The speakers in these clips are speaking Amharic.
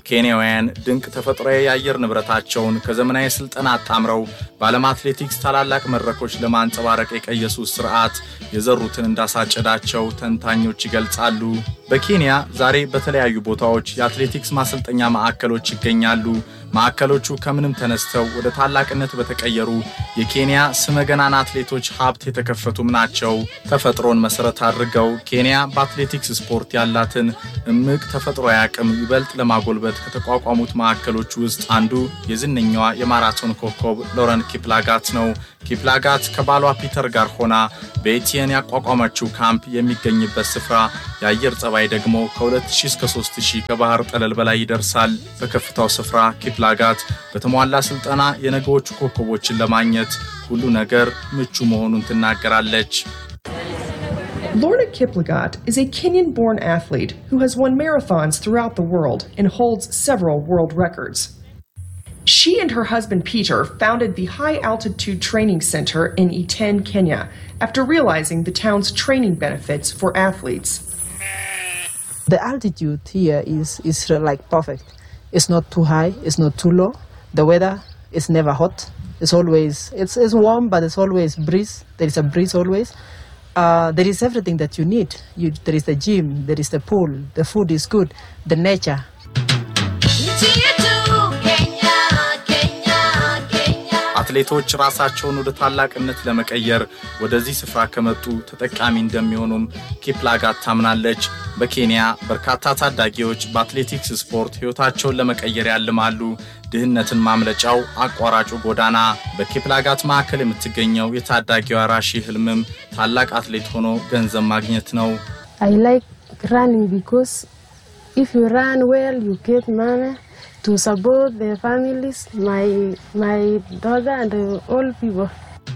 ኬንያውያን ድንቅ ተፈጥሯዊ የአየር ንብረታቸውን ከዘመናዊ ስልጠና አጣምረው በዓለም አትሌቲክስ ታላላቅ መድረኮች ለማንጸባረቅ የቀየሱት ስርዓት የዘሩትን እንዳሳጨዳቸው ተንታኞች ይገልጻሉ። በኬንያ ዛሬ በተለያዩ ቦታዎች የአትሌቲክስ ማሰልጠኛ ማዕከሎች ይገኛሉ። ማዕከሎቹ ከምንም ተነስተው ወደ ታላቅነት በተቀየሩ የኬንያ ስመገናና አትሌቶች ሀብት የተከፈቱም ናቸው። ተፈጥሮን መሰረት አድርገው ኬንያ በአትሌቲክስ ስፖርት ያላትን እምቅ ተፈጥሯዊ አቅም ይበልጥ ለማጎልበት ከተቋቋሙት ማዕከሎች ውስጥ አንዱ የዝነኛዋ የማራቶን ኮከብ ሎረን ኪፕላጋት ነው። ኪፕላጋት ከባሏ ፒተር ጋር ሆና በኤቲየን ያቋቋመችው ካምፕ የሚገኝበት ስፍራ የአየር ጸባይ ደግሞ ከ2000 እስከ 3000 ከባህር ጠለል በላይ ይደርሳል። በከፍታው ስፍራ ኪፕላጋት በተሟላ ስልጠና የነገዎቹ ኮከቦችን ለማግኘት ሁሉ ነገር ምቹ መሆኑን ትናገራለች። Lorna Kiplagat is a Kenyan born athlete who has won marathons throughout the world and holds several world records. She and her husband Peter founded the High Altitude Training Center in Iten, Kenya, after realizing the town's training benefits for athletes. The altitude here is, is like perfect. It's not too high, it's not too low. The weather is never hot. It's always it's, it's warm, but it's always breeze. There is a breeze always. Uh, there is everything that you need. You, there is the gym, there is the pool, the food is good, the nature. አትሌቶች ራሳቸውን ወደ ታላቅነት ለመቀየር ወደዚህ ስፍራ ከመጡ ተጠቃሚ እንደሚሆኑም ኪፕላጋት ታምናለች። በኬንያ በርካታ ታዳጊዎች በአትሌቲክስ ስፖርት ሕይወታቸውን ለመቀየር ያልማሉ። ድህነትን ማምለጫው አቋራጩ ጎዳና በኪፕላጋት ማዕከል የምትገኘው የታዳጊዋ ራሺ ህልምም ታላቅ አትሌት ሆኖ ገንዘብ ማግኘት ነው። I like running because if you run well, you get money to support the families, my my daughter and all people.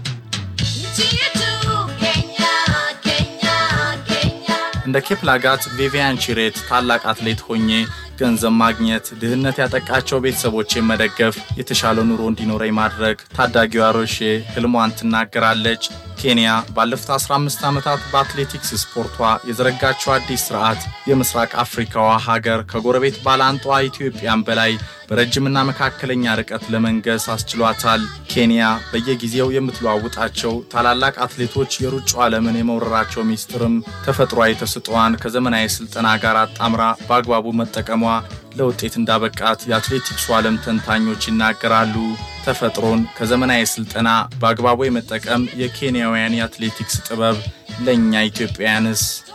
እንደ ኬፕላጋት ቪቪያን ቺሬት ታላቅ አትሌት ሆኜ ገንዘብ ማግኘት፣ ድህነት ያጠቃቸው ቤተሰቦቼን መደገፍ፣ የተሻለ ኑሮ እንዲኖረኝ ማድረግ ታዳጊዋ ሮሼ ህልሟን ትናገራለች። ኬንያ ባለፉት 15 ዓመታት በአትሌቲክስ ስፖርቷ የዘረጋቸው አዲስ ስርዓት የምስራቅ አፍሪካዋ ሀገር ከጎረቤት ባላንጧ ኢትዮጵያን በላይ በረጅምና መካከለኛ ርቀት ለመንገስ አስችሏታል። ኬንያ በየጊዜው የምትለዋውጣቸው ታላላቅ አትሌቶች የሩጫው ዓለምን የመውረራቸው ሚስጥርም ተፈጥሯዊ ተሰጥኦዋን ከዘመናዊ ስልጠና ጋር አጣምራ በአግባቡ መጠቀሟ ለውጤት እንዳበቃት የአትሌቲክሱ ዓለም ተንታኞች ይናገራሉ። ተፈጥሮን ከዘመናዊ ስልጠና በአግባቡ የመጠቀም የኬንያውያን የአትሌቲክስ ጥበብ ለእኛ ኢትዮጵያውያንስ